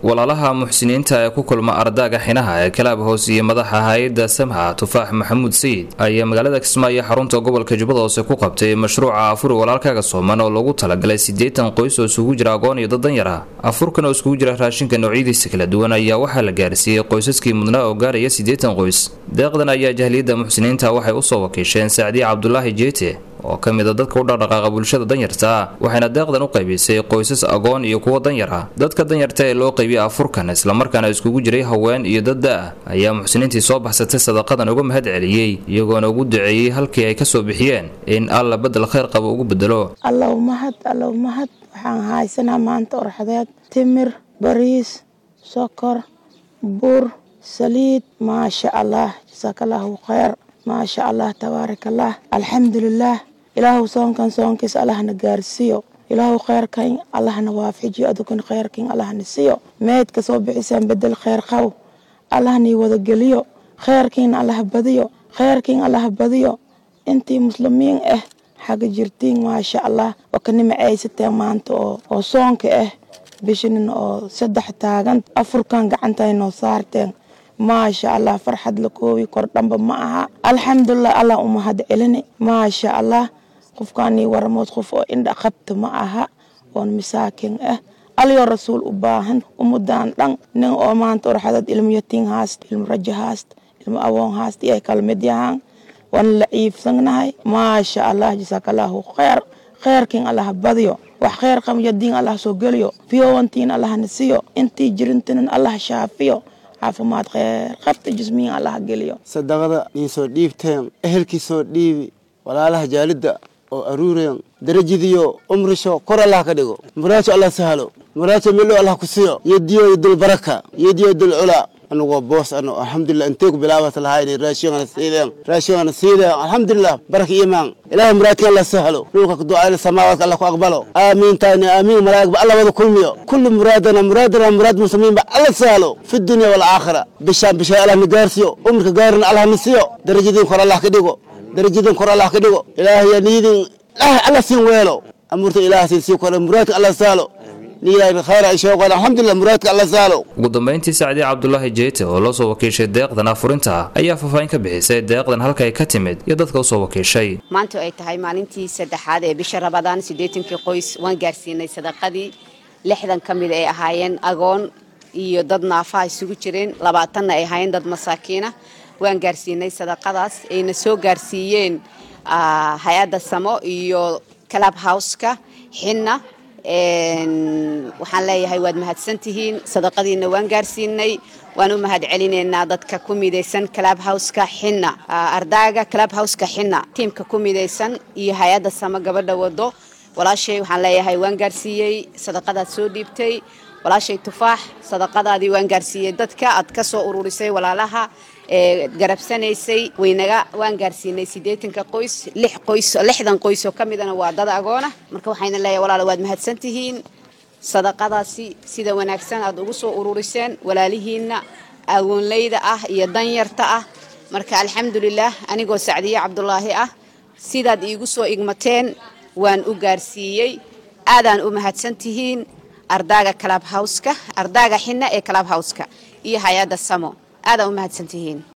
walaalaha muxsiniinta ee ku kulma ardaaga xinaha ee kalaab hoos iyo madaxa hay-adda samha tufaax maxamuud sayid ayaa magaalada kismaayo xarunta gobolka jubbada hoose ku qabtay mashruuca afuri walaalkaaga sooman oo loogu talagalay siddeetan qoys oo isugu jira agoon iyo dad danyar ah afurkan oo iskugu jira raashinka noocyadiisa kala duwan ayaa waxaa la gaarsiiyey qoysaskii mudnaa oo gaaraya siddeetan qoys deeqdan ayaa jahliyadda muxsiniinta waxay usoo wakiisheen sacdiye cabdulaahi jeete oo ka mid a dadka u dhaqdhaqaaqa bulshada danyarta ah waxayna deeqdan u qaybisay qoysas agoon iyo kuwo danyar ah dadka danyarta ee loo qaybiyay afurkan islamarkaana iskugu jiray haween iyo dad da-ah ayaa muxsiniintii soo baxsatay sadaqadan uga mahad celiyey iyagoona ugu duceeyey halkii ay kasoo bixiyeen in alla bedel khayr qaba ugu bedelo allow mahad allow mahad waxaan haysanaa maanta orxadeed timir bariis sokor bur saliid maasha allah jasaakallahu khayr maasha allah tabaaraka allah alxamdulilaah ilaahu soonkan soonkiis allahna gaarsiiyo ilaahu kheyrkan allahna waafajiyo adukan kheyrkan allahna siiyo meydka soo bixisaan bedel kheyr qaw allahnii wadageliyo kheyrkiina allah badiyo kheyrkiin allah badiyo intii muslimiin ah xaga jirtiin maasha allah oo ka nimacaysateen maanta oo soonka ah bishinin oo saddex taagan afurkan gacantaynoo saarteen maasha allah farxad la koobi kor dhamba ma aha alxamdulilah allah umahad celini maasha allah qofkaanii waramood qof oo indha qabta ma aha oon masaakin ah alyo rasuul u baahan umudan dhan nin oo maanta orxadad ilmo yatiin haast ilmo rajo haast ilmo awoon haast iyo kala mid yahaan waan la ciifsanahay maasha allah jasaakallahu kheyr kheyrkiin allah badiyo wax kheyr qamyadiin allah soo geliyo fiyowantiin allahna siyo intii jirintinan allah shaafiyo caafimaad kheyr qabta jismiyin allah geliyo sadaqada niin soo dhiibteen ehelkii soo dhiibi walaalaha jaalidda oo aruureen darajadiyo umrisho kor allah ka dhigo muraajo allah sahalo muraajo milo allah ku siyo yediyo yodul baraka yediyo yodul culaa anagoo boos ano alxamdulilah intay ku bilaabat lahayni raashingana siideen raashingana siideen alxamdulilah baraka imaan ilahay muraadka allah sahlo dhulka ducayna samaawaadka allah ku aqbalo aamiin taani aamiin malaa'igba allah wada kulmiyo kulli muraadana muraadana muraad muslimiinba allah sahlo fi dunya walaakhira bishaan bishay allah na gaarsiyo umrka gaarina allah na siyo darajadiin kor allah ka dhigo darajadiin kor allah ka dhigo ilaahay niyadin ilaahay allah siin weelo amuurta ilaahay siin sii kore muraadka allah sahlo ugu dambeyntii sacdiye cabdulaahi jeete oo loo soo wakiishay deeqdan afurinta ah ayaa faahfaahin ka bixisay deeqdan halkay ka timid iyo dadka usoo wakiishay maanta ay tahay maalintii saddexaad ee bisha rabadaan siddeetankii qoys waan gaarsiinay sadaqadii lixdan ka mid ay ahaayeen agoon iyo dad naafaha isugu jireen labaatanna ay ahaayeen dad masaakiina waan gaarsiinay sadaqadaas ayna soo gaarsiiyeen hay-adda samo iyo club houseka xinna waxaan leeyahay waad mahadsantihiin sadaqadiina waan gaarsiinay waan u mahad celinaynaa dadka ku midaysan club houseka xinna ardaaga club houseka xinna tiimka ku midaysan iyo hay-adda samo gabadha wado walaashay waxaan leeyahay waan gaarsiiyey sadaqadaad soo dhiibtay walaashay tufaax sadaqadaadii waan gaarsiiyey dadka aad ka soo ururisay walaalaha ee garabsanaysay waynaga waan gaarsiinay siddeetanka qoys lix qoys lixdan qoys oo ka midana waa dad agoona marka waxayna leeyahay walaala waad mahadsantihiin sadaqadaasi sida wanaagsan aad ugu soo ururiseen walaalihiinna agoonleyda ah iyo danyarta ah marka alxamdulilaah anigoo sacdiye cabdulaahi ah sidaad iigu soo igmateen waan u gaarsiiyey aadaan u mahadsantihiin ardaaga club houseka ardaaga xinna ee club houseka iyo hay-adda samo aadaan u mahadsantihiin